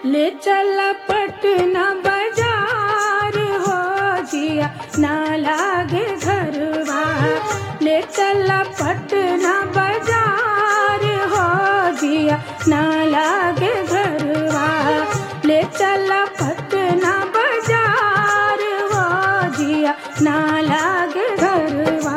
ले चला पटना बाजार हो जिया ना लागे घरवा ले चला पटना बाजार हो जिया ना लागे घरवा ले चला पटना बाजार हो जिया ना लागे घरवा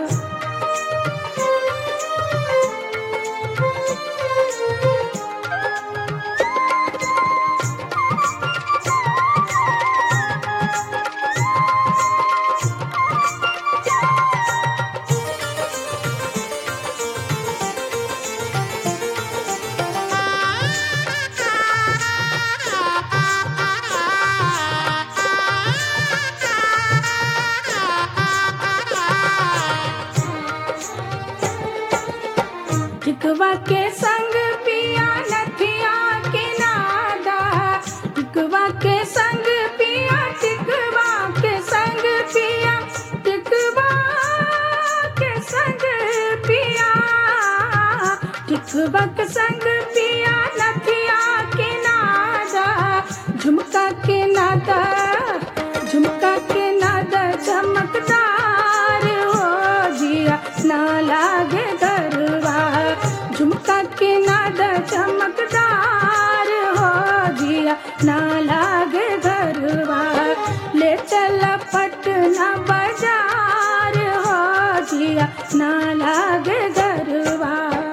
टिकवा के संग पिया नथिया के नादा टिकवा के संग पिया टिकवा के संग पिया टिकवा के संग पिया टिकवा के संग पिया नथिया के नादा झुमका के नादा झुमका के नादा चमकदार हो जिया ना लागे गरवा झुमका के नादा चमकदार हो जिया ना लागे गरवा ले चला पटना बाजार हो जिया ना लागे गरवा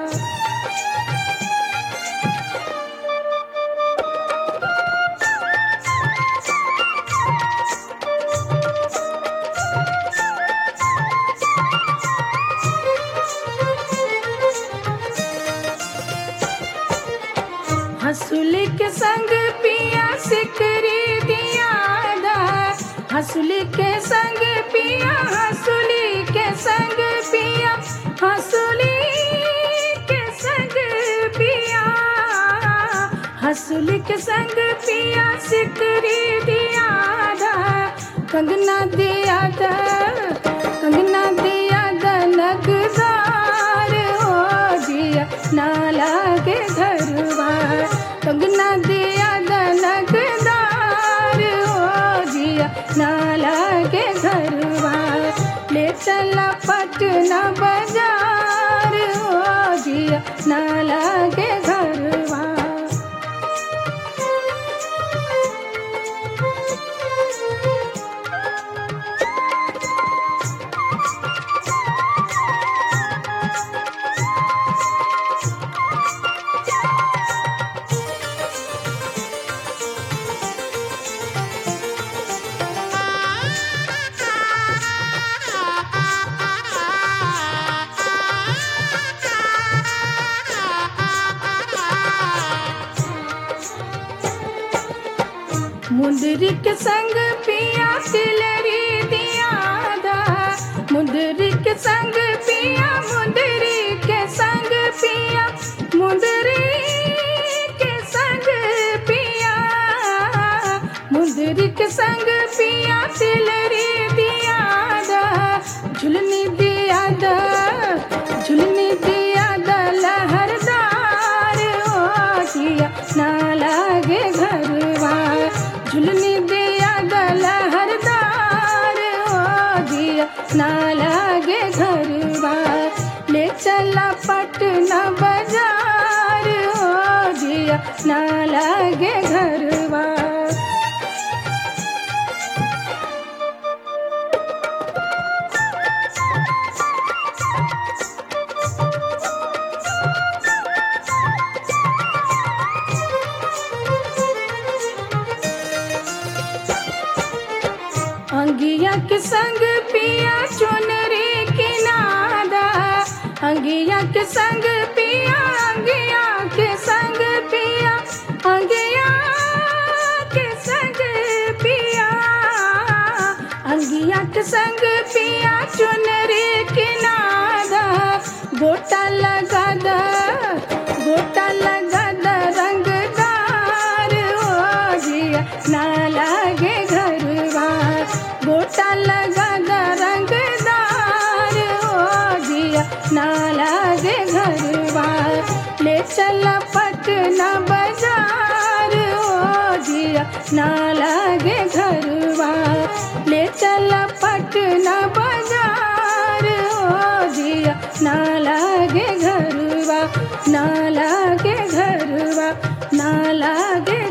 हंसुली के संग पिया सिकरी दिया दा हंसुली के संग पिया हंसुली के संग पिया हंसुली के संग पिया हंसुली के संग पिया सिकरी दिया दा कंगना दिया दा कंगना दिया दा नगदार हो जिया ना लागे घरवा कंगना दिया दा नगदार हो जिया ना लागे घरवा ले चला पटना बाजार हो जिया ना लागे घरवा मुंदरी के संग पिया तिलरी दिया दा मुंदरी के संग पिया मुंदरी के संग पिया मुंदरी के संग पिया मुंदरी के संग पिया तिलरी दिया दा झुलनी दिया दा झुलनी दिया दा लहरदार हो जिया ना लागे घरवा झुलनी दिया दा लहरदार हो जिया ना लागे घरवा ले चला पटना बाजार हो जिया ना लागे घरवा अंगिया के संग पिया चुनरी के नादा अंगिया के संग पिया अंगिया के संग पिया अंगिया के संग पिया अंगिया के संग पिया चुनरी के नादा गोटा लगा दा गोटा लगा दा रंगदार हो जिया ना लागे घरवा गोटा लगा दा जिया ना लागे घरवा ले चल पटना बाजार ओ जिया ना लागे घरवा ना लागे घरवा ना लागे